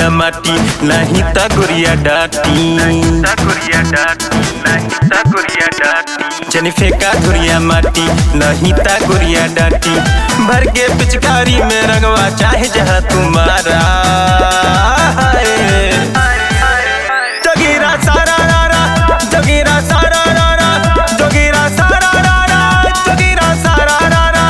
धुरिया माटी नहीं ता गुरिया डाटी जनी फेंका धुरिया माटी नहीं ता गुरिया डाटी भर के पिचकारी में रंगवा चाहे जहाँ तुम्हारा जगीरा सारा रारा जगीरा सारा रारा जगीरा सारा रारा जगीरा सारा रारा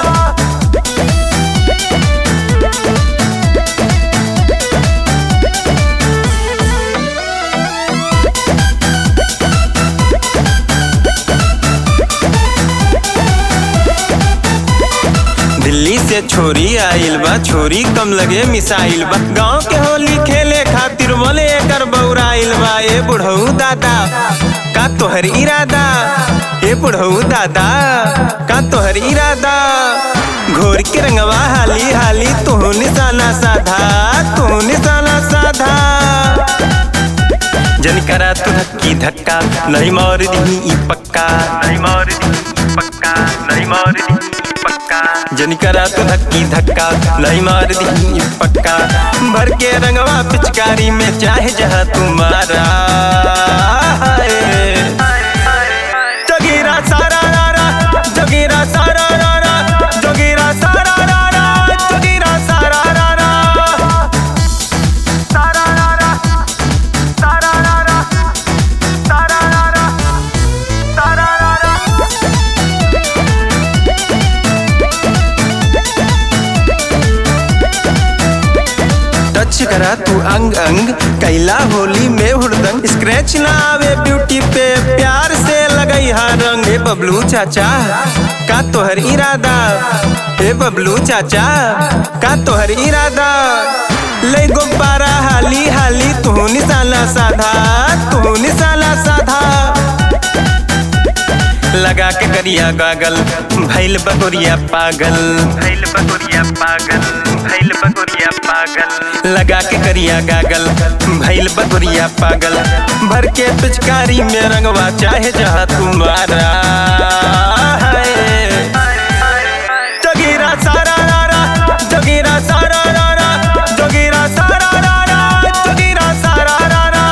दिल्ली से छोरी आइल बा छोरी कम लगे मिसाइल बा गांव के होली खेले खातिर बोले एकर बौराइल बा ए बुढ़ऊ दादा का तोहर इरादा ए बुढ़ऊ दादा का तोहर इरादा घोर के रंगवा हाली हाली तू निशाना साधा तू निशाना साधा जन करा तू धक्की धक्का नहीं मार दी ई पक्का नहीं मार दी ई पक्का नहीं मार दी ई पक्का जन करा तू धक्की धक्का नहीं मार दी ई पक्का भर के रंगवा पिचकारी में चाहे जहाँ तुम्हारा जगीरा सारा रारा जगीरा सारा रारा जगीरा सारा रारा जगीरा सारा रारा सारा रारा सारा रारा सारा रारा सारा रारा टच करा तू अंग अंग कैला होली में हुड़दंग स्क्रैच ना आवे ब्यूटी पे प्यार से लगई हा रंग हे बबलू चाचा का तोहर इरादा हे बबलू चाचा का तोहर इरादा ले गुब्बारा हाली हाली तू निशाना साधा तू निशाना साधा लगा के करिया गागल भैल बकोरिया पागल भैल बकोरिया पागल भैल बकोरिया पागल लगा के करिया गागल भैल बकोरिया पागल भर के पिचकारी में रंगवा चाहे जहाँ तुम्हारा है जगीरा सारा रारा जगीरा सारा रारा जगीरा सारा रारा जगीरा सारा रारा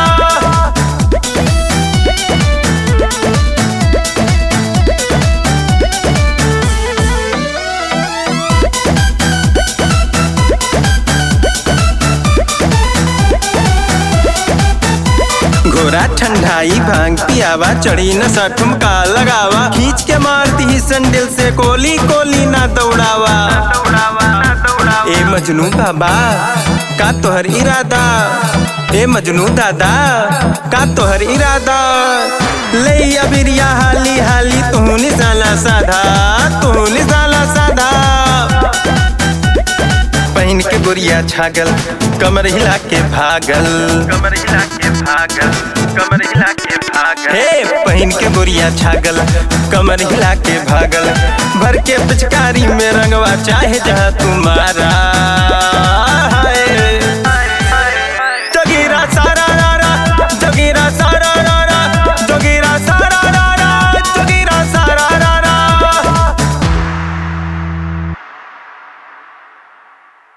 घोड़ा ठंडाई भांग पियावा चढ़ी न सठुम का लगावा खींच के मारती ही संडिल से कोली कोली ना दौड़ावा ए मजनू बाबा का तोहर इरादा ए मजनू दादा का तोहर इरादा ले अबिरिया हाली हाली तू निशाना साधा तू निशाना साधा पहन के गोरिया छागल कमर हिला के भागल कमर हिला के भागल कमर हिला के भागल हे पहन के गोरिया छागल कमर हिला के भागल भर के पिचकारी में रंगवा चाहे जहाँ तुम्हारा